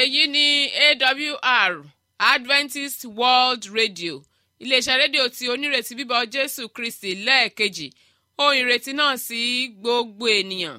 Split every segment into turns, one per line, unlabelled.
èyí ni awr adventist world radio iléeṣẹ́ rédíò tí onírètí bíbọ̀ jésù kristi lẹ́ẹ̀kejì ohun ìrètí náà sí gbogbo ènìyàn.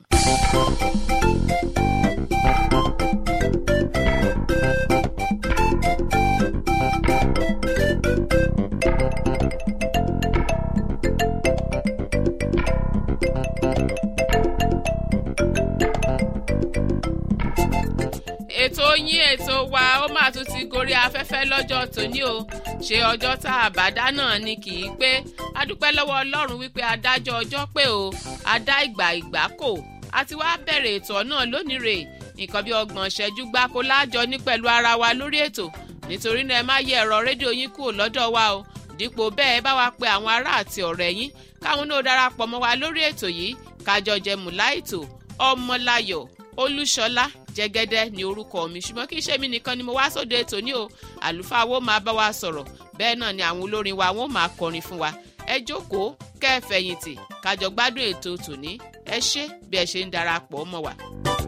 ètò yín ètò wa ó máa tún ti gorí afẹ́fẹ́ lọ́jọ́ tòní o ṣe ọjọ́ tá a bá dá náà ni kì í pé a dúpẹ́ lọ́wọ́ ọlọ́run wípé adájọ́ ọjọ́ pé o adá ìgbà ìgbà kò àti wá bẹ̀rẹ̀ ètò náà lónìí rè nǹkan bí ọgbọ̀n ṣẹ́jú gbáko láàjọ ní pẹ̀lú ara wa lórí ètò nítorí náà ẹ má yẹ ẹ̀rọ rédíò yín kúrò lọ́dọ̀ wa o dípò bẹ́ẹ̀ bá wa pe àwọn ará àti ọ̀rẹ́ yín káwọn náà darapọ̀ mọ́ wa lórí ètò yìí kájọ jẹ mùláìtò ọmọláyọ̀ olúṣọlá jẹgẹdẹ ní orúkọ mi ṣùgbọ́n kì í ṣe mí nìkan ni mo wá sóde ètò ní o àlùfáà wo máa bá wa sọ̀rọ̀ bẹ́ẹ̀ náà ni àwọn olórin wa wọ́n máa kọrin fún wa ẹ jókòó kẹ́ ẹ fẹ̀yìntì kájọ gbádùn ètò tòní ẹ ṣé bí ẹ ṣe ń darapọ̀ mọ́ wa.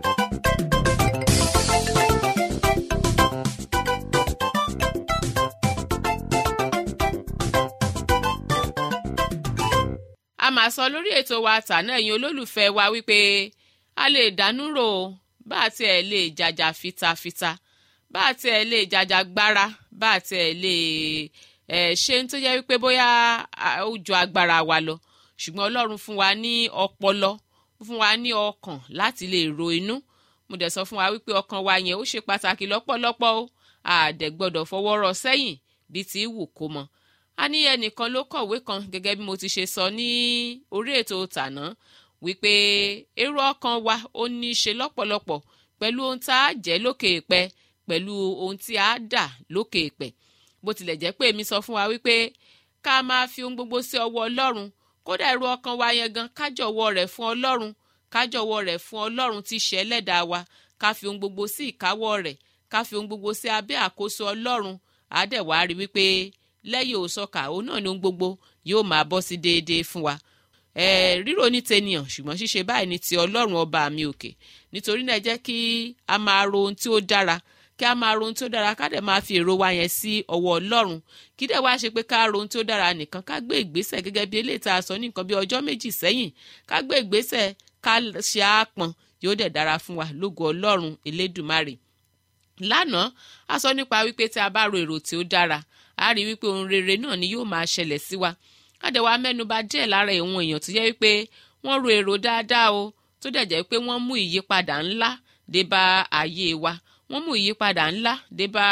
a máa sọ lórí ètò wa tàná ẹ̀yin olólùfẹ́ wa wípé a lè dánú rò ó bá a tiẹ̀ lè jàjà fitafita bá a tiẹ̀ lè jàjà gbára bá a tiẹ̀ lè ẹ̀ ṣe ń tó jẹ́ wípé bóyá ó ju agbára wa lọ ṣùgbọ́n ọlọ́run fún wa ní ọpọlọ fún wa ní ọkàn láti lè ro inú mo dẹ̀ sọ fún wa wípé ọkàn wa yẹn ó ṣe pàtàkì lọ́pọ̀lọpọ̀ o àdẹ̀ gbọ́dọ̀ fọwọ́ rọ sẹ́yìn bíi ti wù kó mọ a ní ẹnìkan ló kọ̀wé kan gẹ́gẹ́ bí mo ti ṣe sọ ní orí ètò tàná wípé èrò ọkàn wa ó ní í ṣe lọ́pọ̀lọpọ̀ pẹ̀lú ohun tá a jẹ́ lókè èpẹ̀ pẹ̀lú ohun tí a dà lókè èpẹ̀ bó tilẹ̀ jẹ́ pé èmi sọ fún wa wípé ká máa fi ohun gbogbo sí ọwọ́ ọlọ́run kódà èrò ọkàn wa yẹn gan kájọ̀wọ́ rẹ̀ fún ọlọ́run kájọ̀wọ́ rẹ̀ fún ọlọ́run tí í ṣe ẹlẹ́dàá wa ká fi ohun gbogbo sí ìkáwọ́ rẹ̀ ká fi ohun gbogbo sí abẹ́ àkóso ọlọ́run àádẹ́wà rí wípé lẹ́yìn òsọkà òun náà ni ohun gbogbo yóò máa bọ́ sí déédéé fún wa ẹ ríro ní tènìyàn ṣùgbọ́n ṣíṣe báyìí ní ti ọlọ́run ọba mi òkè nítorí náà jẹ́ kí a máa ro ohun tí ó dára kí a máa ro ohun tí ó dára ká dẹ̀ máa fi èrò wa yẹn sí ọwọ́ ọlọ́run kí dẹ̀ wá ṣe pé ká ro ohun tí ó dára nìkan ká gbé ìgbésẹ̀ gẹ́gẹ́ bí eléyìí tá a sọ ní nǹkan bí ọjọ́ méjì sẹ́yìn ká gbé ìgbésẹ̀ ká ṣe àápọn yóò dẹ̀ dára fún wa lógo ọlọ́run elédùmarè lánàá a sọ nípa wípé tí a bá ro èrò tí ó dára a rí wípé ohun rere náà ni yóò máa ṣẹlẹ̀ sí wa àdẹ̀wà mẹ́nuba díẹ̀ lára ìwọ̀n èèyàn tó yẹ wípé wọ́n ro èrò dáadáa o tó dẹ̀ jẹ́ pé wọ́n mú ìyípadà ńlá dé bá ayé wa wọ́n mú ìyípadà ńlá dé bá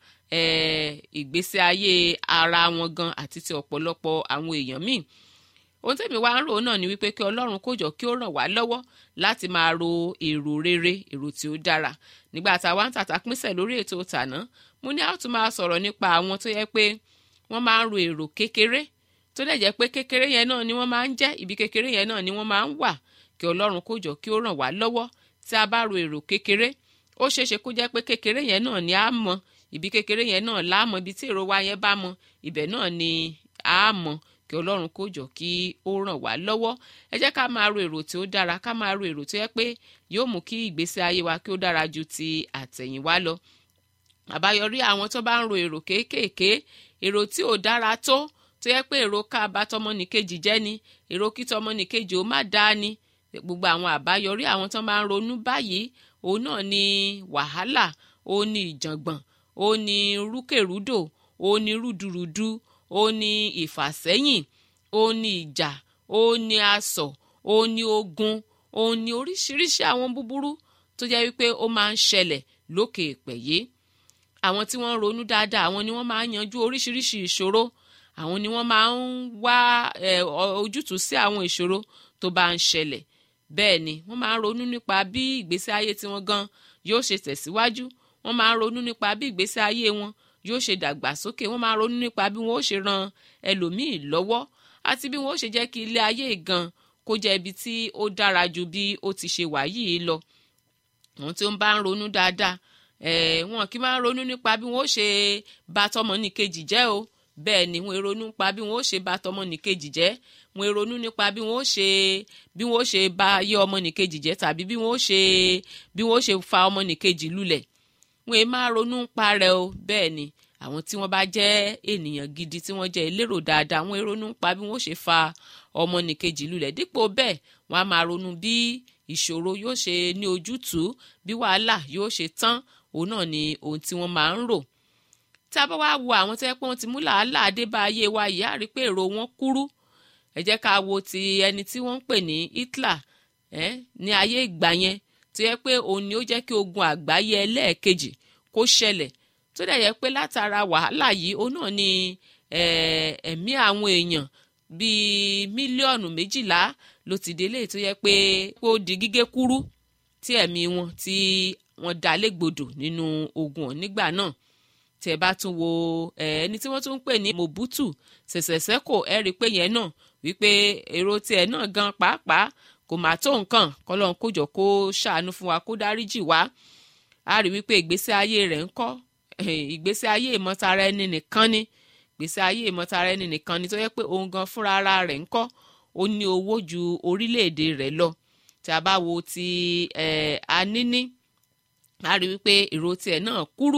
ìgbésí ayé ara wọn gan àti ti ọ̀pọ̀lọpọ̀ àwọn èèyàn míì ohun tẹ́mi wá ń rò náà ni wípé kí ọlọ́run kó jọ kí ó ràn wá lọ́wọ́ láti máa ro èrò rere èrò tí ó dára nígbà tá a wá ń tàtà pínṣẹ̀ lórí ètò tàná mo ní a tún máa sọ̀rọ̀ nípa àwọn tó yẹ pé wọ́n máa ń ro èrò kékeré tó dẹ̀ jẹ́ pé kékeré yẹn náà ni wọ́n máa ń jẹ́ ibi kékeré yẹn náà ni wọ́n máa ń wà kí ọlọ́run kó jọ kí ó ràn wá lọ́wọ́ tí a bá ro èrò kékeré ó ṣeéṣe kó jẹ́ pé kékeré yẹn náà ni a mọ ibi kékeré yẹn náà láàmọ ibi tí èrò wa yẹn bá mọ ibẹ̀ náà ni a mọ kí ọlọ́run kó jọ kí ó ràn wá lọ́wọ́ ẹ jẹ́ ká máa ro èrò tí ó dára ká máa ro èrò tó yẹ pé yóò mú kí ìgbésí ayé wa kí ó dára ju ti àtẹ̀yìnwá lọ àbáyọrí àwọn tó bá ń ro èrò kéékèèké èrò tí ò dára tó tó yẹ pé èrò ká bá tọmọnìkejì jẹ́ ni èrò kí tọmọnìkejì ó má dáa ni gbogbo àwọn àbáyọrí àwọn tó máa ń ronú báyìí òun náà ni wàhálà òun ni ìjàngbọ̀n òun ni rúkèrúdò òun ni rúdurùdu òun ni ìfàsẹ́yìn òun ni ìjà òun ni asọ̀ òun ni ogun òun ni oríṣiríṣi àwọn búburú tó jẹ́ wípé ó máa ń ṣẹlẹ̀ lókè èpẹ̀ yìí àwọn tí wọ́n ń ronú dáadáa àwọn ni wọ́n máa ń yanjú oríṣiríṣi ìṣòro àwọn ni wọ́n máa ń wá ojútùú sí àwọn ìṣòro tó bá ń ṣẹlẹ̀ bẹ́ẹ̀ ni wọ́n máa ń ronú nípa bí ìgbésí ayé tiwọn gan yóò ṣe tẹ̀síwájú wọ́n máa ń ronú nípa bí ìgbésí ayé wọn yóò ṣe dàgbàsókè wọ́n máa ń ronú nípa bí wọ́n ó ṣe ran ẹlòmíì lọ́wọ́ àti bí wọ́n ó ṣe jẹ́ kí ilé ayé gan kó jẹ́ ibi tí ó dára ju bí ó ti ṣe wà yìí lọ àwọn tí ó ń bá ń ronú dáadáa wọn kì í máa ń ronú nípa bí wọn ó ṣe bá tọmọnìkejì jẹ́ o bẹ́ẹ̀ ni wọn ronú nípa bí wọn ó ṣe bá tọmọnìkejì jẹ́ wọn ronú nípa bí wọn ó ṣe bí wọn ó ṣe bá ayé ọmọnìkejì jẹ́ tàbí bí wọn ó ṣe bí wọn ó ṣe fa ọmọnìkejì lulẹ̀ wọn èé máa ronú ń pa rẹ̀ o bẹ́ẹ̀ ni àwọn tí wọ́n bá jẹ́ ènìyàn gidi tí wọ́n jẹ́ elérò dáadáa wọ́n ronú ń pa bí wọ́n ṣe fa ọmọnìkejì lulẹ̀ dípò bẹ́ẹ̀ wọ́n á máa ronú bí ìṣòro yóò ṣe ní ojútùú bí wàhálà yóò ṣe tán òun náà ni ohun tí wọ́n máa ń rò tí a bá wá wo àwọn tó yẹ pé wọ́n ti mú làálàá dé bá ayé wa yìí á rí pé èrò wọn kúrú ẹ jẹ́ ká wo ti ẹni tí wọ́n ń pè ní Hitler eh, ní ayé ìgbà yẹn tó yẹ pé òun ni ó jẹ́ kí ogun àgbáyé ẹlẹ́ẹ̀kejì kó ṣẹlẹ̀ tó dẹ̀ yẹ pé látara wàhálà yìí òun náà ni ẹ̀mí àwọn èèyàn bíi mílíọ̀nù méjìlá ló ti délé tó yẹ pé ó di gígé kúrú tí ẹ̀mí wọn tí wọ́n dá légbodò nínú ogun nígbà náà tẹ bá tún wo ẹni tí wọ́n tún ń pè ní Mobutu Sese Seko ẹ rí i pé yẹn náà wípé èrò tiẹ̀ náà gan pàápàá kò má tó nǹkan kọ́lọ́n kójọ kó ṣàánú fún wa kó dáríjì wá a rí wípé ìgbésí ayé rẹ̀ ń kọ́ ìgbésí ayé ìmọ̀tara ẹni nìkan ni ìgbésí ayé ìmọ̀tara ẹni nìkan ni tó yẹ pé òun gan fúnra ara rẹ̀ ń kọ́ ó ní owó ju orílẹ̀-èdè rẹ̀ lọ tí a bá wo ti aníní a rí wípé èrò tiẹ̀ náà kúrú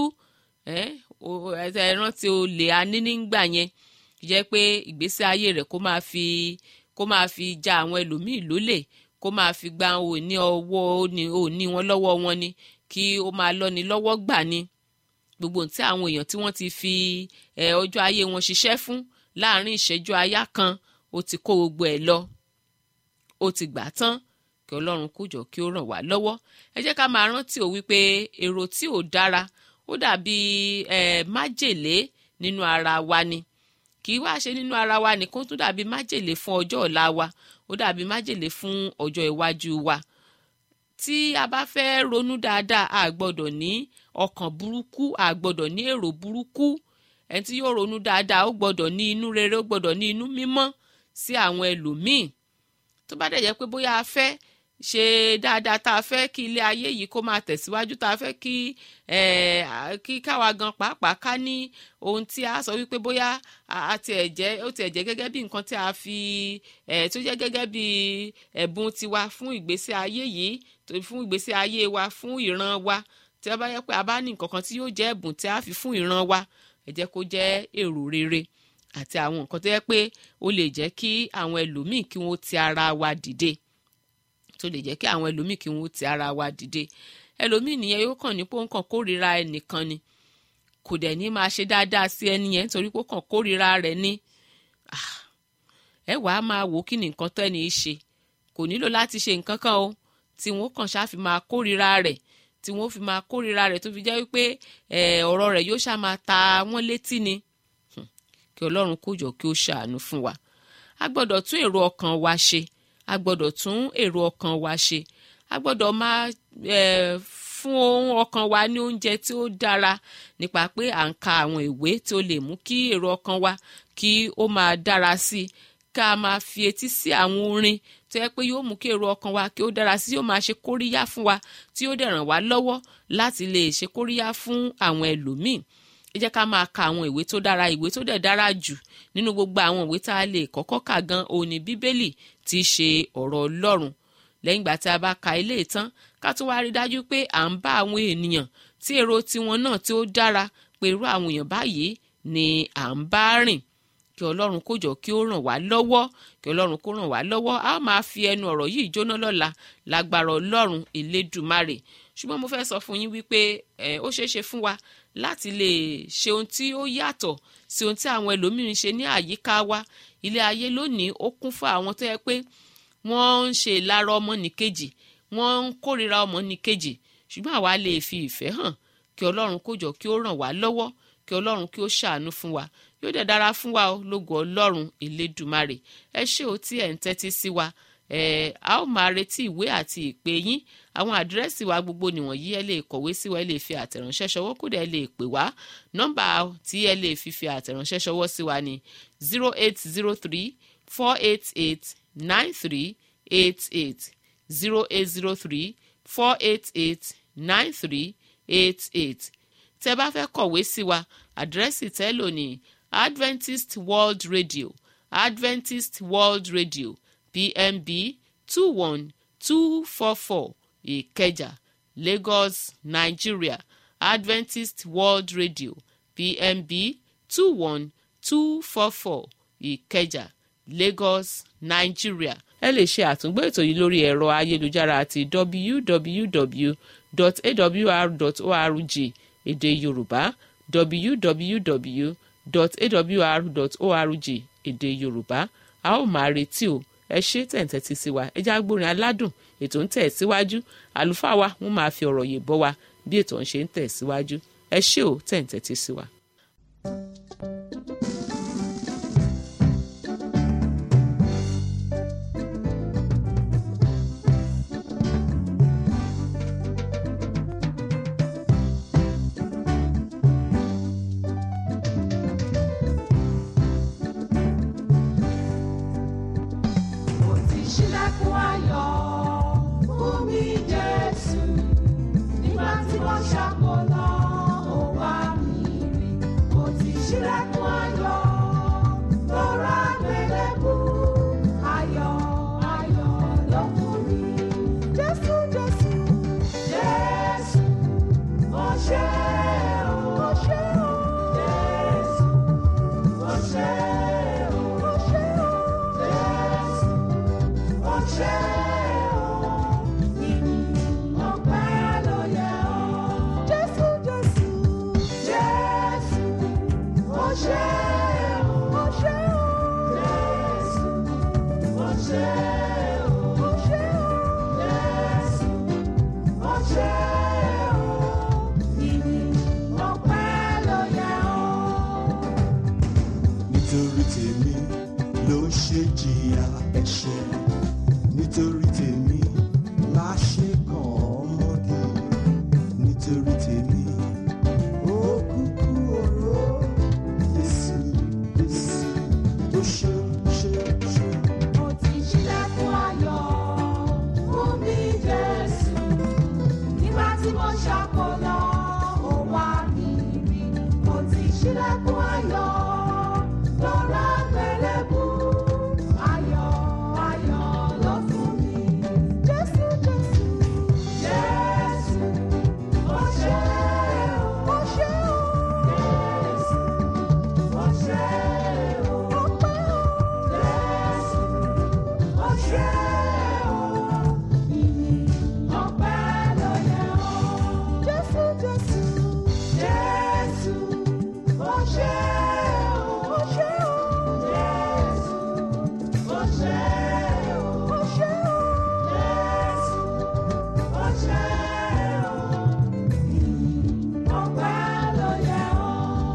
ẹ rántí olè aníní ń gbà yẹn jẹ́ pé ìgbésí ayé rẹ̀ kó máa fi kó máa fi ja àwọn ẹlòmíì lólè kó máa fi gba òní ọwọ́ òní wọn lọ́wọ́ wọn ni kí ó máa lọ́ni lọ́wọ́ gbà ni gbogbo tí àwọn èèyàn tí wọ́n ti fi ọjọ́ ayé wọn ṣiṣẹ́ fún láàrin ìṣẹ́jú àyá kan ó ti kó gbogbo ẹ̀ lọ ó ti gbà tán kí ọlọ́run kó jọ kí ó ràn wá lọ́wọ́ ẹ jẹ́ ká máa rántí ò wípé èrò tí ò dára ó dàbí májèlé nínú ara wa ni kì í wá ṣe nínú ara wa nìkan tó dàbí májèlé fún ọjọ́ ọ̀la wa ó dàbí májèlé fún ọjọ́ iwájú wa tí a bá fẹ́ ronú dáadáa a gbọ́dọ̀ ní ọkàn burúkú a gbọ́dọ̀ ní èrò burúkú ẹni tí yóò ronú dáadáa ó gbọ́dọ̀ ní inú rere ó gbọ́dọ̀ ní inú mímọ́ sí àwọn ẹlòmíì tó bá dẹ̀ jẹ́ pé bóyá a fẹ́ ṣe dáadáa tá a fẹ́ kí ilé ayé yìí kó máa tẹ̀síwájú tá a fẹ́ kí kí káwa gan pàápàá ká ní ohun tí a sọ wípé bóyá a ti ẹ̀ jẹ́ ó ti ẹ̀ jẹ́ gẹ́gẹ́ bí nǹkan tí a fi tó jẹ́ gẹ́gẹ́ bí ẹ̀bùn tiwa fún ìgbésí ayé yìí fún ìgbésí ayé wa fún ìran wa tí a bá yẹ pé a bá ní nǹkan kan tí yóò jẹ́ ẹ̀bùn tí a fi fún ìran wa ẹ jẹ́ kó jẹ́ èrò rere àti àwọn nǹkan tó yẹ pé ó lè jẹ́ kí àwọn ẹlòmíì kí wọ́n ti ara wa dìde tó lè jẹ́ kí àwọn ẹlòmíì kí wọ́n ti ara wa dìde ẹlòmíì nìyẹn yóò kàn ní pé ó ń kàn kórìíra ẹnìkan ni kò dẹ̀ ní máa ṣe dáadáa sí ẹni yẹn nítorí pé ó kàn kórìíra rẹ̀ ní ẹ wàá máa wò kí ni nǹkan tẹ́ni í ṣe kò nílò láti ṣe nǹkan kan o tí wọ́n kàn ṣáà fi máa kórìíra rẹ̀ tí wọ́n fi máa kórìíra rẹ̀ tó fi jẹ́ wípé ọ̀rọ̀ rẹ̀ yóò ṣáà máa ta wọ́n létí ni kí ọlọ́run kó jọ kí ó ṣàánú fún wa a gbọ́dọ̀ tún èrò ọkàn wa ṣe a gbọ́dọ̀ tún èrò ọkàn wa ṣe a gbọ́dọ̀ máa fún ohun ọkàn wa ní oúnjẹ tí ó dára nípa pé à ń ka àwọn ìwé tí ó lè mú kí èrò ọkàn wa kí ó máa dára sí i ká máa fi etí sí àwọn orin tó yẹ pé yóò mú kí èrò ọkàn wa kí ó dára sí yóò máa ṣe kóríyá fún wa tí yóò dẹ̀ ràn wá lọ́wọ́ láti lè ṣe kóríyá fún àwọn ẹlòmíì ẹ jẹ́ ká máa ka àwọn ìwé tó dára ìwé tó dẹ̀ dára jù nínú gbogbo àwọn ìwé tá a lè kọ́kọ́ kà gan òní bíbélì tí í ṣe ọ̀rọ̀ ọlọ́run lẹ́yìn ìgbà tí a bá ka ilé ìtàn ká tún wá rí dájú pé à ń bá àwọn ènìyàn tí èrò tiwọn náà tí ó dára pé irú àwọn èèyàn báyìí ni à ń bá rìn kí ọlọ́run kó jọ kí ó ràn wá lọ́wọ́ kí ọlọ́run kó ràn wá lọ́wọ́ a ó máa fi ẹnu ọ̀rọ̀ yìí jóná lọ́la lágbára ọlọ́run elédùmarè ṣùgbọ́n mo fẹ́ sọ fún yín wípé ó ṣeé ṣe fún wa láti lè ṣe ohun tí ó yàtọ̀ sí ohun tí àwọn ẹlòmíràn ṣe ní àyíká wa ilé ayé lónìí ó kún fún àwọn tó yẹ pé wọ́n ń ṣe ìlara ọmọnìkejì wọ́n ń kórìíra ọmọnìkejì ṣùgbọ́n àwa lè fi ìfẹ́ hàn kí ọlọ́run kó jọ kí ó ràn wá lọ́wọ́ kí ọlọ́run kí ó ṣàánú fún wa yóò dẹ̀ dára fún wa lógo ọlọ́run elédùmarè ẹ ṣé o tí ẹ̀ ń tẹ́tí sí wa ẹ a ó máa retí ìwé àti ìpè yín àwọn àdírẹ́sì wa gbogbo nìwọ̀nyí ẹ lè kọ̀wé sí wa ẹ lè fi àtẹ̀ránṣẹ́ ṣọwọ́ kódà ẹ lè pè wá nọ́mbà tí ẹ lè fi fi àtẹ̀ránṣẹ́ ṣọwọ́ sí wa ní zero eight zero three four eight eight nine three eight eight zero eight zero three four eight eight nine three eight eight tẹ́ bá fẹ́ kọ̀wé sí wa àdírẹ́sì tẹ́ lò ní Adventist World Radio Adventist World Radio PMB two one two four four Ìkẹjà Lagos Nigeria adventist world radio pmb two one two four four ìkẹjà lagos nigeria ẹ lè ṣe àtúngbò ètò yìí lórí ẹ̀rọ ayélujára àti www.awr.org èdè yorùbá www.awr.org èdè yorùbá a ó máa retí o ẹ ṣe tẹ̀ǹtẹ̀tì sí wa ẹ já gbórin aládùn ètò ń tẹ̀ síwájú àlùfáà wa wọ́n máa fi ọ̀rọ̀ yè bọ́ wa bí ètò ń ṣe ń tẹ̀ síwájú ẹ ṣé o tẹ̀ǹtẹ̀tì sí wa.
Mo ti ṣílẹ̀kùn ayọ̀ fún mi Jésù. Nígbà tí wọ́n ṣàkólọ́, ó wá mi rí. Mo ti ṣílẹ̀kùn ayọ̀ lọ́ra gbẹlẹ́bù. Ayọ̀ ayọ̀ ló fún mi. Jésù Jésù Jésù mo ṣe o. Mo ṣe o. Jésù mo ṣe o. Mo ṣe o. Jésù ọṣẹ o ìyìn ọpẹ́ ló yẹ ọ́. jésù jésù jésù ọṣẹ o ọṣẹ o jésù ọṣẹ o ọṣẹ o jésù ọṣẹ o ìyìn ọpẹ́ ló yẹ ọ́.
nítorí tèmi ló ṣe jìyà ẹ̀ṣẹ̀ nítorí tèmi la ṣe kàn ọmọdé nítorí tèmi ó kúkú oró Jésù Jésù ó ṣe ṣe ṣe.
Mo ti ṣílẹ̀kùn ayọ̀ fún mi Jésù. Nígbà tí mo ṣàkólọ́, ó wá mi rí. Mo ti ṣílẹ̀kùn ayọ̀ lọ́ra gbẹlẹ́bù. Ayọ̀ ayọ̀ ló fún mi. Jésù Jésù Jésù ó ṣe o. Ó ṣe o. Jésù ó ṣe o. Ọpẹ́ o. Jésù ọṣẹ o ìyìn ọpẹ́ ló yẹ ọ́. jésù jésù jésù ọṣẹ o ọṣẹ o jésù ọṣẹ o ọṣẹ o jésù ọṣẹ o ìyìn ọpẹ́ ló yẹ ọ́.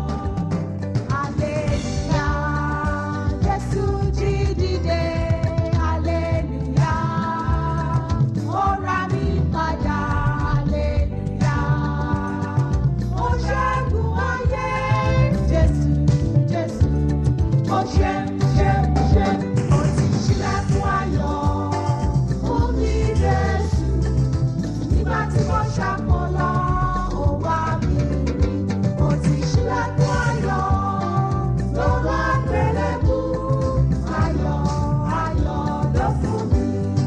Aleluya, Jésù jí dìde, aleluya, ó ra mi padà, aleluya, ó ṣẹ́gun ayé, Jésù, Jésù, ó ṣe, ṣe, ṣe, ó ti ṣílẹ̀kùn ayọ̀ fún mi, Jésù nígbà tí mo ṣàkólọ́ ó wá mi rí mo ti ṣílẹ̀kùn ayọ̀ lọ́wọ́ àgbélébù ayọ̀ ayọ̀ ló fún mi.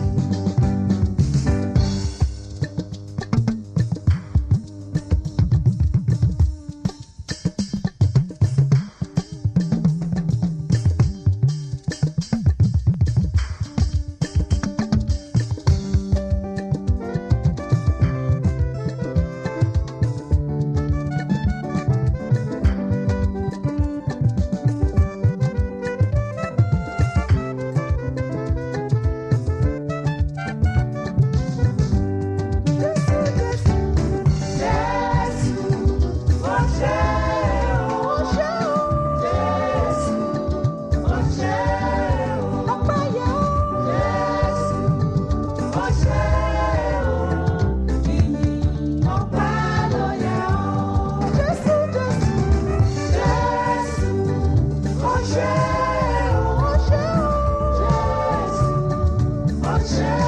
Jésù Jésù Jésù ó ṣe o ó ṣe o Jésù ó ṣe o ọpẹ́ yẹ o Jésù ó ṣe o ìyìn ọpẹ́ ló yẹ ọ́. Jésù Jésù Jésù ó ṣe o ó ṣe o Jésù ó ṣe o ó ṣe o.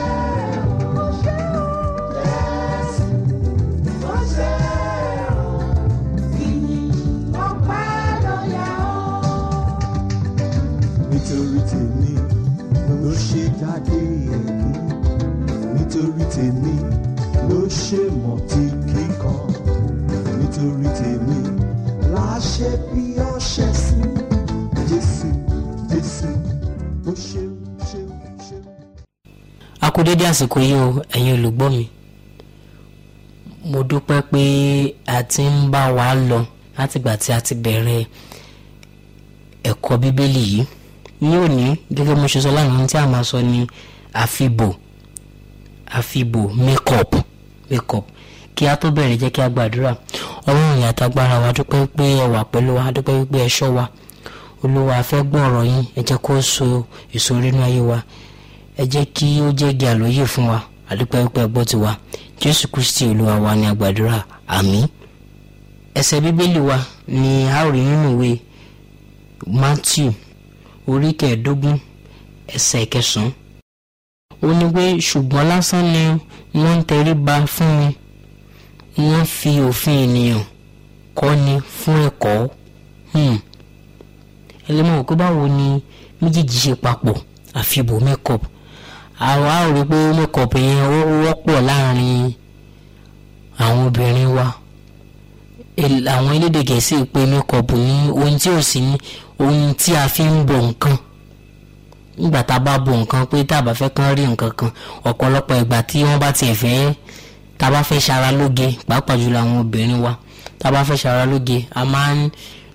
Jésù, ó ṣe o, ìyìn ọpẹ́ ló yẹ ọ́.
nítorí tèmi ló ṣe jáde ẹ̀kú nítorí tèmi ló ṣe mọ̀tí kíkan nítorí tèmi láṣẹ bí ọṣẹ sí jésù jésù ó ṣeun ṣeun ṣeun.
a kú dédé àsìkò yìí o ẹ̀yin olùgbọ́ mi mo dúpẹ́ pé a ti ń bá wa lọ látìgbà tí a ti bẹ̀rẹ̀ ẹ̀kọ́ bíbélì yìí ní òní gẹ́gẹ́ bí mo ṣe sọ lánàá ohun tí a máa sọ ni àfibò àfibò makeup makeup kí a tó bẹ̀rẹ̀ jẹ́ kí a gbàdúrà ọlọ́run ìyá àtagbára wa dúpẹ́ pé ẹ wà pẹ̀lú wa dúpẹ́ pé ẹ ṣọ́ wa olúwa a fẹ́ gbọ́ ọ̀rọ̀ yín ẹ jẹ́ kó so èso nínú ayé wa ẹ jẹ́ kí ó jẹ́ igi àlóyè fún wa àdúpẹ́ pé ẹ gbọ́ ti wa jésù kristi olúwa wa ní àgbàdúrà àmín ẹsẹ̀ bíbélì wa ni a ó rí nínú ìwé matthew orí kẹẹ̀ẹ́dógún ẹsẹ̀ kẹsàn-án ó ní pé ṣùgbọ́n lásán ni wọ́n ń tẹríba fún mi wọ́n fi òfin ènìyàn kọ́ni fún ẹ̀kọ́ hmm. ẹlẹ́mọ̀ pé báwo ni méjèèjì ṣe papọ̀ àfibò makeup àwa ò rí pé makeup yẹn ó wọ́pọ̀ láàrin àwọn obìnrin wa El- àwọn elédè gẹ̀ẹ́sì pé makeup ní ohun tí ò sí ní ohun tí a fi ń bọ̀ nǹkan nígbà tá a bá bọ̀ nǹkan pé tá a bá fẹ́ kán rí nǹkan kan ọ̀pọ̀lọpọ̀ ìgbà tí wọ́n bá tiẹ̀ fẹ́ tá a bá fẹ́ ṣara lóge pàápàá jùlọ àwọn obìnrin wa tá a bá fẹ́ ṣara lóge a máa ń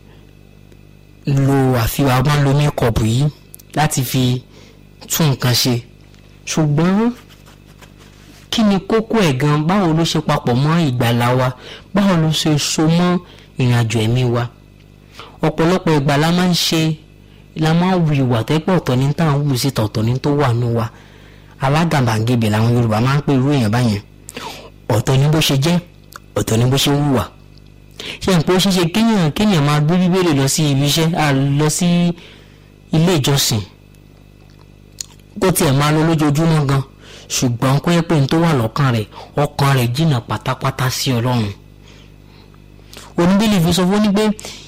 lo àfihàn a máa ń lo makeup yìí láti fi tún nǹkan ṣe ṣùgbọ́n kí ni kókó ẹ̀ gan báwo ló ṣe papọ̀ mọ́ ìgbàlá wa báwo ló ṣe so mọ́ ìrìnàjò ẹ̀mí wa ọ̀pọ̀lọpọ̀ ìgbà la máa ń ṣe la máa ń wu ìwà tẹ́pẹ́ ọ̀tọ̀ ní tá à ń wù síta ọ̀tọ̀ ní tó wà nù wa alágàbàgebè làwọn Yorùbá máa ń pè irú èèyàn báyẹn ọ̀tọ̀ ní bó ṣe jẹ́ ọ̀tọ̀ ní bó ṣe wùwà ṣe n pé ó ṣeéṣe kéèyàn kéèyàn máa gbé bíbélì lọ sí ibi iṣẹ́ à lọ sí ilé ìjọsìn kó tiẹ̀ máa lọ lójoojúmọ́ gan ṣùgbọ́n kó yẹ pé n tó wà lọ́kàn rẹ̀ ọkàn rẹ̀ jìnnà pátápátá sí Ọlọ́run oníbílì fi sọ fún ní pé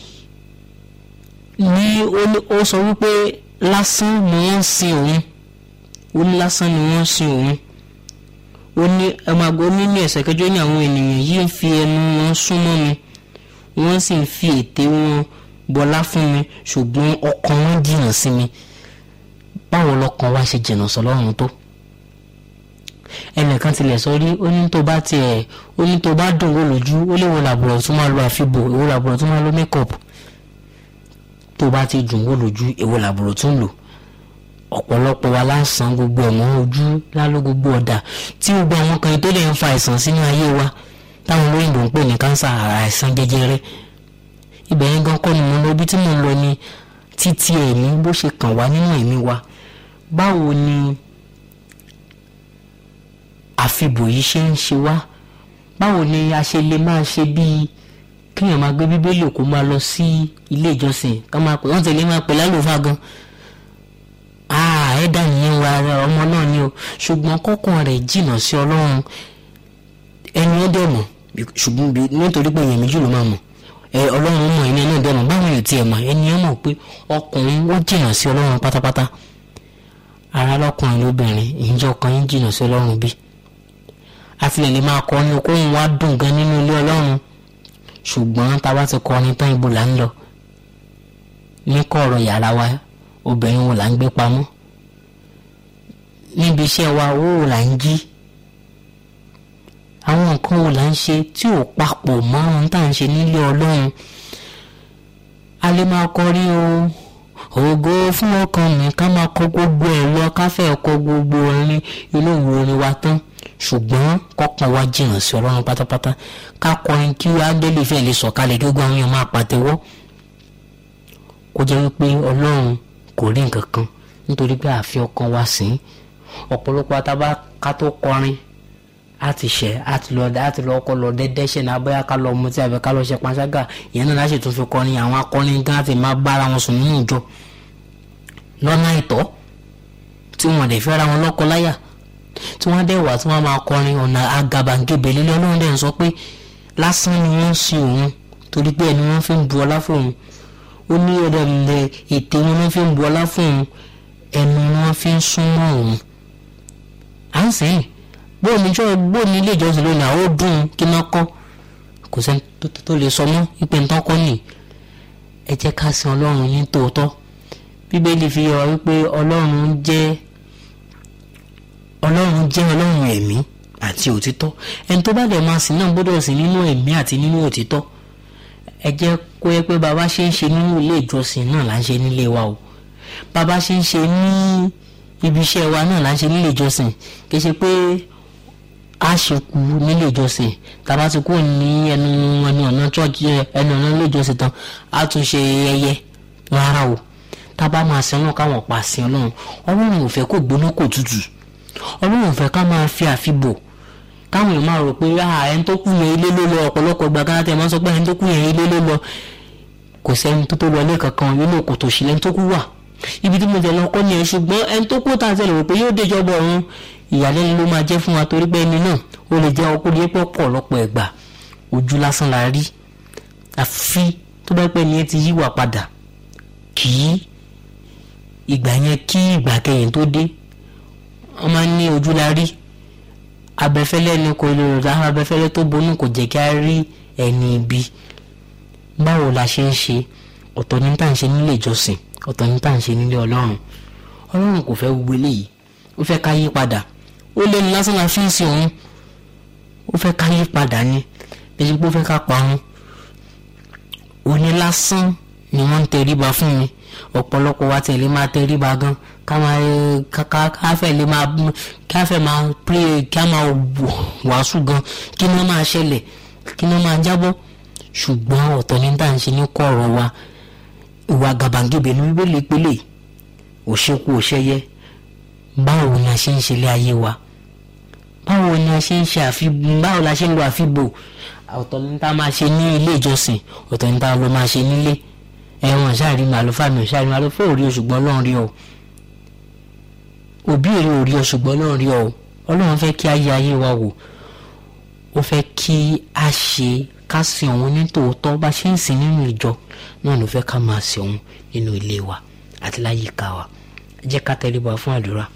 ní ó ní- ó sọ wípé lásán ni wọ́n ń sin òun ó ní lásán ni wọ́n ń sin òun ó ní ẹ máa gbọ́ nínú ẹ̀sẹ̀ kẹjọ ní àwọn ènìyàn yìí ń fi ẹnu wọn súnmọ́ mi wọ́n sì ń fi ètè wọn bọlá fún mi ṣùgbọ́n ọkàn wọn jìnnà sí mi báwo lọkàn wa ṣe jìnnà sọ́lọ́run tó ẹnìkan tilẹ̀ sọ rí ó ní tó bá tiẹ̀ ó ní tó bá dùn wò lójú ó lè wọ làbúrò tó máa lo àfibò èwo làbúrò tó máa lo makeup tó bá ti dùn wò lójú èwo làbúrò tó ń lò ọ̀pọ̀lọpọ̀ wa lásán gbogbo ẹ̀mọ́ ojú lálọ́ gbogbo ọ̀dà tí gbogbo àwọn kan tó lè ń fa àìsàn sínú ayé wa táwọn olóyìnbó ń pè ní kánsà àìsàn jẹjẹrẹ ibẹ̀ yẹn gan kọ́ ni mo lọ ibi tí mo ń lọ ni títí ẹ̀mí bó ṣe kàn wá nínú ẹ̀mí wa báwo ni àfibò yìí ṣe ń ṣe wá báwo ni a ṣe lè máa ṣe bíi kéèyàn máa gbé bíbélì kó máa lọ sí ilé ìjọsìn ká máa pè wọ́n tẹ̀lé máa pè lálùfáà gan ah ẹ̀dá nìyẹn wa ara ọmọ náà ni o ṣùgbọ́n kọ́kàn rẹ̀ jìnnà sí ọlọ́run ẹni ó dẹ̀ mọ̀ ṣùgbọ́n bí- nítorí pé èèyàn méjì ló máa mọ̀ ẹ ọlọ́run mọ̀ ẹni náà dẹ̀ mọ̀ báwọn èèyàn tiẹ̀ mọ̀ ẹni ó mọ̀ pé ọkùnrin wọ́n jìnnà sí ọlọ́run pátápátá ara lọ́kùnrin lóbìnrin ìjọ ọkàn yín jìnnà sí ọlọ́run bí àtìlẹ̀ lè máa kọ́ ní okòwò wa dùn gan nínú ilé ọlọ́run ṣùgbọ́n tá a bá ti kọ́ ní tán ibo là ń lọ ní kọ̀ọ̀rọ̀ yàrá wa obìnrin wo là ń gbé pamọ́ níbi iṣẹ́ wa owó wo là ń jí àwọn nǹkan wo là ń ṣe tí ò papọ̀ mọ́ ohun tá à ń ṣe nílé ọlọ́run a lè máa kọrí o ògo fún ọkàn mi ká máa kọ gbogbo ẹ̀ lọ ká fẹ́ kọ gbogbo orin inú ìwé orin wa tán ṣùgbọ́n kọ́kàn wa jìnnà sí ọlọ́run pátápátá ká kọrin kí ángẹ́lì fẹ́ lè sọ̀kalẹ̀ kí gbogbo àwọn èèyàn máa pàtẹ́wọ́ kó jẹ́ wípé ọlọ́run kò rí nǹkan kan nítorí pé àfi ọkàn wa sìn ín ọ̀pọ̀lọpọ̀ àtàbá ká tó kọrin á ti ṣẹ̀ á ti lọ á ti lọ kọ́ lọ dẹ́dẹ́ ṣẹ̀ náà bóyá ká lọ mutí àbí ká lọ ṣe panṣágà ìyẹn náà láṣẹ tó fi kọrin àwọn akọrin gan àti máa bára wọn sùn nínú ìjọ lọ́nà àìtọ́ tí wọ́n dẹ̀ fẹ́ra wọn lọ́kọ láyà tí wọ́n dẹ̀ wà tí wọ́n máa kọrin ọ̀nà àgàbàgebè lílẹ̀ ọlọ́run dẹ̀ ń sọ pé lásán ni wọ́n ń sin òun torí pé ẹni wọ́n fi ń bu ọlá fún òun ó ní ọ̀dọ̀ ilẹ̀ ètè wọn wọ́n fi ń bu ọlá fún òun ẹnu wọn fi ń súnmọ́ òun à ń sẹ́yìn bóun ní jọ́ bóun ní ilé ìjọsìn lónìí àwọn ó dùn kí náà kọ́ kò sẹ́ni tó- tó- tó lè sọ mọ́ wípé ń tọ́kọ́ nì ẹ jẹ́ ká sin ọlọ́run ní tòótọ́ bíbélì fi yọ wípé ọlọ́run jẹ́ ọlọ́run jẹ́ ọlọ́run ẹ̀mí àti òtítọ́ ẹni tó bá dẹ̀ máa sìn náà gbọ́dọ̀ sìn nínú ẹ̀mí àti nínú òtítọ́ ẹ jẹ́ kó yẹ pé bàbá ṣe ń ṣe nínú ilé ìjọsìn náà là ń ṣe nílé wa o bàbá ṣe ń ṣe ní ibi iṣẹ́ wa náà là ń ṣe nílé ìjọsìn kì í ṣe pé a ṣe kú nílé ìjọsìn tàbá ti kúrò ní ẹnu ẹnu ọ̀nà church ẹ, ẹnu ọ̀nà ilé ìjọsìn tán a tún ṣe ẹyẹ rárá o tábà máa sin ọlọ́run káwọn pa sin ọlọ́run ọlọ́run ò fẹ́ kó gbóná kó tutù ọlọ́run ò fẹ́ ká máa fi àfibò káwọn èèyàn máa rò pé ah ẹni tó kú yẹn ilé ló lọ ọ̀pọ̀lọpọ̀ ìgbà kan tẹ̀ máa ń sọ pé ẹni tó kú yẹn ilé ló lọ kò sẹ́ni tó tó wọlé kankan nínú kòtò sí lẹ́ni tó kú wà ibi tí mo tẹ̀ lọ kọ́ ni ẹ̀ ṣùgbọ́n ẹni tó kú tá a tẹ̀lé rò pé yóò déjọba ọ̀run ìyàlẹ́nu ló máa jẹ́ fún wa torí pé ẹni náà ó lè jẹ́ ọkùnrin yẹn pé ọ̀pọ̀lọpọ̀ ẹ̀gbà ojú lásán la rí àfi tó bá pẹ́ ni ẹ ti yíwà padà kì í ìgbà yẹn kí ìgbà kẹyìn tó dé wọ́n máa ń ní ojú la rí abẹ́fẹ́lẹ́ ni kò lè rò abẹ́fẹ́lẹ́ tó bonú kò jẹ́ kí a rí ẹni ibi báwo la ṣe ń ṣe ọ̀tọ̀ ní tá à ń ṣe nílé ìjọsìn ọ̀tọ̀ ní tá à ń ṣe nílé ọlọ́run ọlọ́run kò fẹ́ gbogbo eléyìí ó fẹ́ ká yí padà ó lẹ́nu lásán la fi ń sin òun ó fẹ́ ká yí padà ni bẹ́ẹ̀ pé ó fẹ́ ká parun òní lásán ni wọ́n ń tẹríba fún mi ọ̀pọ̀lọpọ̀ wa tẹ̀lé máa tẹríba gan ká máa ká ká ká fẹ́ lè máa ká fẹ́ máa pray ká máa wàásù gan kí ni wọ́n máa ṣẹlẹ̀ kí ni wọ́n máa jábọ́ ṣùgbọ́n ọ̀tọ̀ ní tá à ń ṣe ní kọ̀ọ̀rọ̀ wa ìwà gàbàǹgebè ní bíbélì pélé òṣèkú òṣèyẹ báwo ni a ṣe ń ṣe ilé ayé wa báwo ni a ṣe ń ṣe àfi báwo la ṣe ń lo àfibò ọ̀tọ̀ ní tá a máa ṣe ní ilé ìjọsìn ọ̀tọ̀ ní tá a lọ máa ṣe nílé ẹ̀wọ̀n ṣáàrí màá lọ fàmì ṣáàrí màá lọ fẹ́ òrí oṣùgbọ́n ọlọ́run rí ọ òbí èrè òrí oṣùgbọ́n ọlọ́run rí ọ ọlọ́run fẹ́ kí ayé ayé wa wò ó fẹ́ kí a ṣe ká sin òun ní tòótọ́ bá ṣe ń sìn nínú ìjọ náà ló fẹ́ ká máa sin òun nínú ilé wa àti láyìíká wa ẹ jẹ́ ká tẹríba fún àdúrà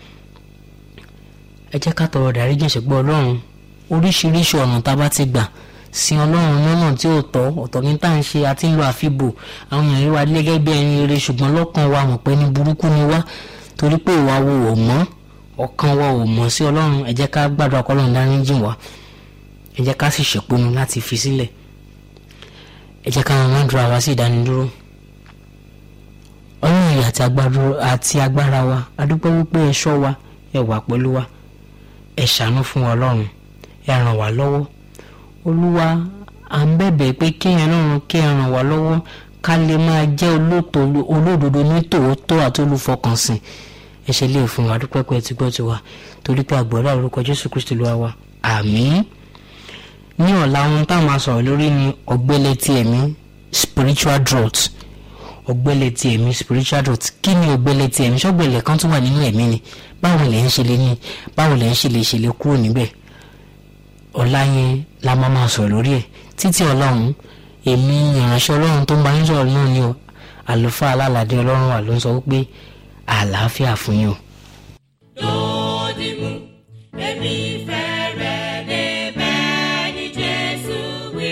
ẹ jẹ́ ká tọrọ dáríjì ẹ̀ṣẹ̀ gbọ́ ọlọ́run oríṣiríṣi ọ̀nà tá a bá ti gbà sin ọlọ́run lọ́nà tí ò tọ́ ọ̀tọ̀ ní tá à ń ṣe àti ń lo àfibò àwọn èèyàn rí wa gẹ́gẹ́ bí ẹni rere ṣùgbọ́n lọ́kàn wa mọ̀ pé ní burúkú ni wá torí pé ìwà wo ò mọ́ ọkàn wa ò mọ̀ sí ọlọ́run ẹ jẹ́ ká gbàdúrà kọ́lọ́run dáríjì wá ẹ jẹ́ ká sì ṣèpinnu láti fi sílẹ̀ ẹ jẹ́ ká ran àdúrà wa sí ìdánidúró ọlọ́run yìí àti agbára- àti agbára wa adúpẹ́ wípé ẹ ṣọ́ wa ẹ wà pẹ̀lú wa ẹ ṣàánú fún wa ọlọ́run ẹ ràn wá lọ́wọ́ olúwa à ń bẹ̀bẹ̀ pé kéèyàn lọ́run kí ẹ ràn wá lọ́wọ́ ká lè máa jẹ́ olóòtọ́ olódodo ní tòótọ́ àti olùfọkànsìn ẹ ṣe lè fún wa dúpẹ́ pé ẹ ti gbọ́ tiwa torí pé àgbọ̀dá orúkọ jésù kristu ló wá wa àmín ní ọ̀la ohun tá a máa sọ̀rọ̀ lórí ni ọ̀gbẹ́lẹ̀ ti ẹ̀mí spiritual drought ọ̀gbẹ́lẹ̀ ti ẹ̀mí spiritual drought kí ni ọ̀gbẹ́lẹ̀ ti ẹ̀mí ṣọ́gbẹ́lẹ̀ kan tó wà nínú ẹ̀mí ni báwo lẹ̀ ń ṣe lè ní báwo lẹ̀ ń ṣe lè ṣe lè kúrò níbẹ̀ ọ̀la yẹn la máa máa sọ̀rọ̀ lórí ẹ̀ títí ọlọ́run èmi ìránṣẹ́ ọlọ́run tó ń bá yín sọ̀rọ̀ náà ni o àlùfáà alálàdé ọlọ́run wà ló ń sọ wípé àlàáfíà fún yín o.
Dòdìmú, èmi fẹ́ rẹ̀ débẹ̀ ní Jésù wí.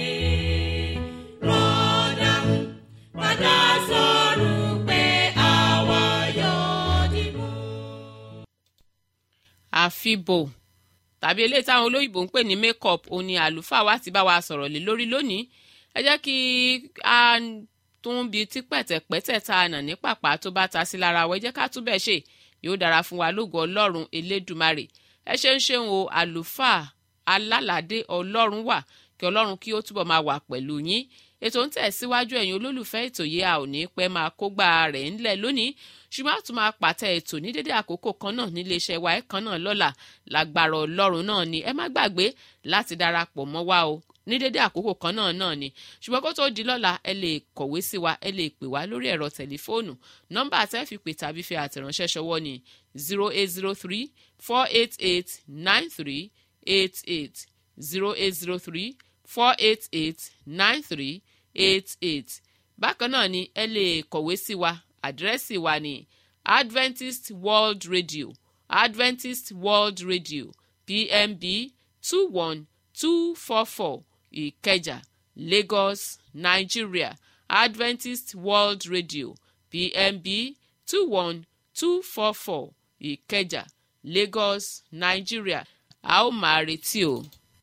Rọ́dàmú, padà sọ̀rọ̀ pé àwa yóò dìmú.
àfibò tàbí eléyìí táwọn olóyìnbó ń pè ní makeup òun ni àlùfáà wa ti bá wa sọ̀rọ̀ lé lórí lónìí ẹ jẹ́ kí a tún bi tí pẹ̀tẹ̀pẹ̀tẹ̀ tá a nà ní pàpà tó bá ta sí lára wa ẹ jẹ́ ká tún bẹ́ẹ̀ ṣe yóò dára fún wa lógo ọlọ́run elédùmarè ẹ ṣe ń ṣeun o àlùfáà alálàdé ọlọ́run wà kí ọlọ́run kí ó túbọ̀ máa wà pẹ̀lú yín ètò ń tẹ̀síwájú ẹ̀yin olólùfẹ́ ètò yìí a ò ní pẹ́ máa kógbá rẹ̀ ńlẹ̀ lónìí ṣùgbọ́n a tún máa pàtẹ ètò ní dédé àkókò kan náà nílé iṣẹ́ wa ẹ̀kan náà lọ́la lágbára ọlọ́run náà ni ẹ má gbàgbé láti darapọ̀ mọ́ wa o ní dédé àkókò kan náà náà ni ṣùgbọ́n kó tó di lọ́la ẹ lè kọ̀wé sí wa ẹ lè pè wá lórí ẹ̀rọ tẹlifóònù nọ́mbà tẹ́ fi pè tàbí fi àtẹ̀ránṣẹ́ ṣọwọ́ ni zero eight zero three four eight eight nine three eight eight zero eight zero three four eight eight nine three eight eight bákan náà ni ẹ lè kọ̀wé sí wa àdírẹ́sì wa ní adventist world radio adventist world radio pmb two one two four four ìkẹjà lagos nigeria adventist world radio pmb two one two four four ìkẹjà lagos nigeria a ó máa retí o.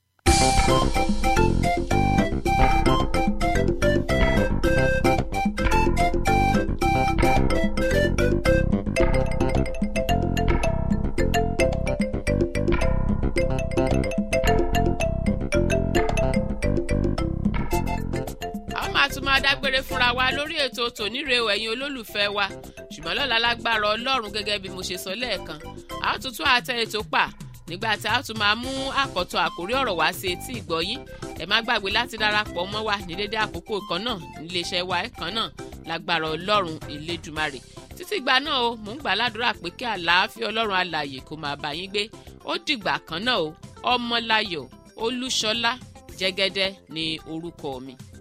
a ó máa tún máa dágbére fúnra wa lórí ètò tòníre o ẹ̀yin olólùfẹ́ wa ṣùgbọ́n lọ́la lágbára ọlọ́run gẹ́gẹ́ bí mo ṣe sọ lẹ́ẹ̀kan a ó tún tún àtẹ ètò pa nígbà tí a ó tún máa mú àkọ́tọ̀ àkórí ọ̀rọ̀ wá sí etí ìgbọ́yín ẹ má gbàgbé láti darapọ̀ mọ́ wa ní dédé àkókò kan náà níléeṣẹ́ wa kan náà lágbára ọlọ́run elédùmarè títí ìgbà náà o mò ń gbà ládùúrà pé kí àlàáfíà ọlọ́run alààyè kó máa bá yín gbé ó dìgbà kan náà o ọmọláyọ̀ olúṣọlá jẹ́gẹ́dẹ́ ní orúkọ mi.